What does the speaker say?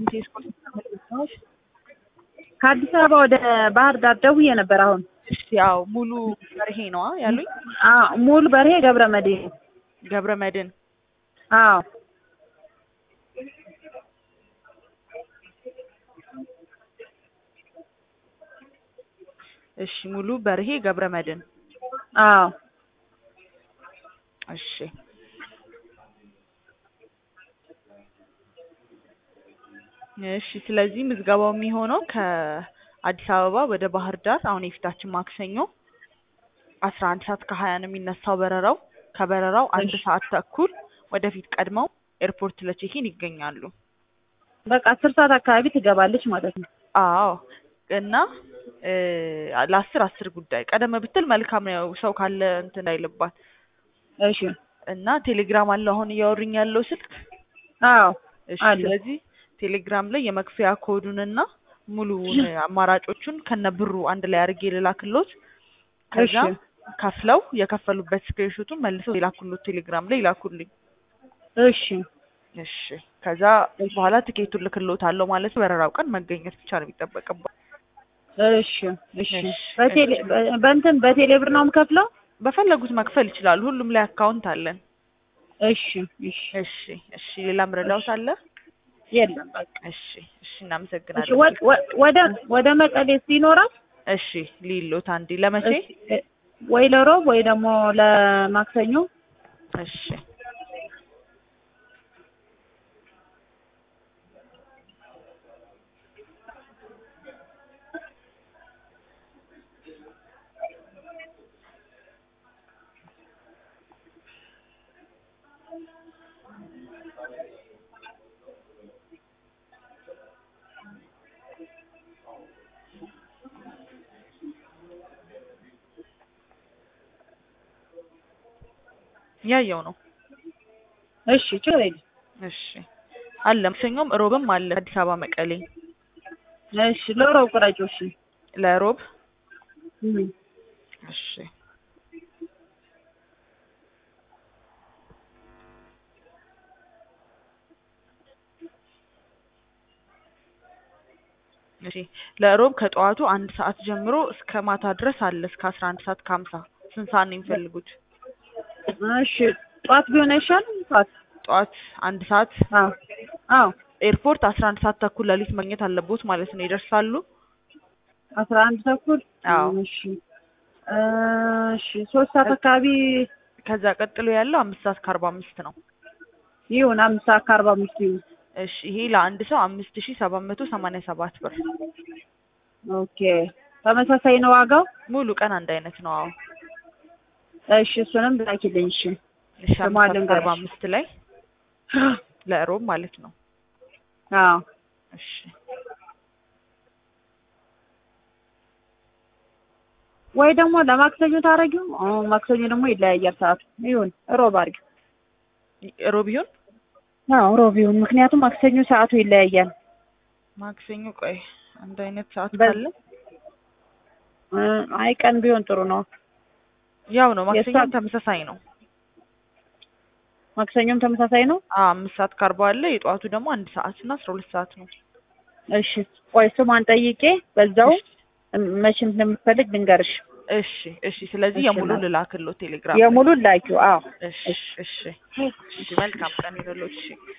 የስፖርት ተመልካቾች ከአዲስ አበባ ወደ ባህር ዳር ደውዬ ነበር። አሁን እሺ፣ ያው ሙሉ በርሄ ነዋ ያሉኝ። አዎ ሙሉ በርሄ ገብረ መድህን ገብረ መድህን አዎ እሺ፣ ሙሉ በርሄ ገብረ መድህን አዎ እሺ እሺ ስለዚህ ምዝገባው የሚሆነው ከአዲስ አበባ ወደ ባህር ዳር አሁን የፊታችን ማክሰኞ አስራ አንድ ሰዓት ከሀያ ነው የሚነሳው በረራው። ከበረራው አንድ እሺ። ሰዓት ተኩል ወደፊት ቀድመው ኤርፖርት ለቼኪን ይገኛሉ። በቃ አስር ሰዓት አካባቢ ትገባለች ማለት ነው። አዎ እና እ ለአስር አስር ጉዳይ ቀደም ብትል መልካም ነው። ሰው ካለ እንትን አይልባት እሺ እና ቴሌግራም አለው አሁን እያወሩኝ ያለው ስልክ አዎ እሺ አለ። ስለዚህ ቴሌግራም ላይ የመክፈያ ኮዱንና ሙሉውን አማራጮቹን ከነ ብሩ አንድ ላይ አድርጌ ልላክሎት። ከዛ እሺ ከፍለው የከፈሉበት ስክሪንሾቱን መልሰው ይላኩሎት ቴሌግራም ላይ ይላኩልኝ። እሺ እሺ ከዛ በኋላ ትኬቱን ልክሎት አለው ማለት ነው። በረራው ቀን መገኘት ብቻ ነው የሚጠበቅባት። እሺ እሺ እሺ፣ በቴሌ በ- በእንትን በቴሌ ብር ነው የምከፍለው? በፈለጉት መክፈል ይችላሉ። ሁሉም ላይ አካውንት አለን። እሺ እሺ እሺ እሺ ሌላ ምረዳውት አለ? የለም በቃ እሺ እሺ እሺ እናመሰግናለን። ወ- ወ- ወደ ወደ መቀሌስ ይኖራል? እሺ ሊሎት አንዴ ለመቼ? እሺ፣ ወይ ለሮብ ወይ ደግሞ ለማክሰኞ እሺ ያየው ነው። እሺ ችግር የለም። እሺ አለ ማክሰኞም ሮብም አለ አዲስ አበባ መቀሌ እሺ ለሮብ ቁረጪው። እሺ ለሮብ እም። እሺ እሺ ለሮብ ከጠዋቱ አንድ ሰዓት ጀምሮ እስከ ማታ ድረስ አለ እስከ አስራ አንድ ሰዓት ከሀምሳ ስንት ሰዓት ነው የሚፈልጉት? እሺ ጠዋት ቢሆን አይሻልም? ጠዋት ጠዋት አንድ ሰዓት አዎ አዎ ኤርፖርት አስራ አንድ ሰዓት ተኩል ሌሊት መግኘት አለቦት ማለት ነው። ይደርሳሉ? አስራ አንድ ተኩል አዎ እሺ እሺ ሶስት ሰዓት አካባቢ ከዛ ቀጥሎ ያለው አምስት ሰዓት ከአርባ አምስት ነው። ይሁን አምስት ሰዓት ከአርባ አምስት ይሁን። እሺ ይሄ ለአንድ ሰው አምስት ሺ ሰባት መቶ ሰማንያ ሰባት ብር ኦኬ ተመሳሳይ ነው ዋጋው? ሙሉ ቀን አንድ አይነት ነው። አዎ እሺ እሱንም ላኪልኝ። እሺ እሺ ስሟን አምስት ሰዓት ልንገርሽ። ከአርባ አምስት ላይ ለሮብ ማለት ነው። አዎ እሺ ወይ ደግሞ ለማክሰኞ ታረጊው? አዎ ማክሰኞ ደግሞ ይለያያል ሰዓቱ። ይሁን ሮብ አድርጊው። ሮብ ይሁን አዎ ሮብ ይሁን፣ ምክንያቱም ማክሰኞ ሰዓቱ ይለያያል። ማክሰኞ ቆይ አንድ አይነት ሰዓት በ- ካለ እ አይ ቀን ቢሆን ጥሩ ነው። ያው ነው። ማክሰኞም የሷ- ተመሳሳይ ነው። ማክሰኞም ተመሳሳይ ነው። አዎ አምስት ሰዓት ከአርባ አለ። የጠዋቱ ደግሞ አንድ ሰዓት እና አስራ ሁለት ሰዓት ነው። እሺ ቆይ ስሟን ጠይቄ በዛው መቼ እንደምትፈልግ ልንገርሽ። እሺ እሺ። ስለዚህ እሺ፣ የሙሉ እናት። ልላክሎት ቴሌግራም ላይ። የሙሉን ላኪው። አዎ እሺ እሺ። እሺ መልካም ቀን ይሁንልዎት። እሺ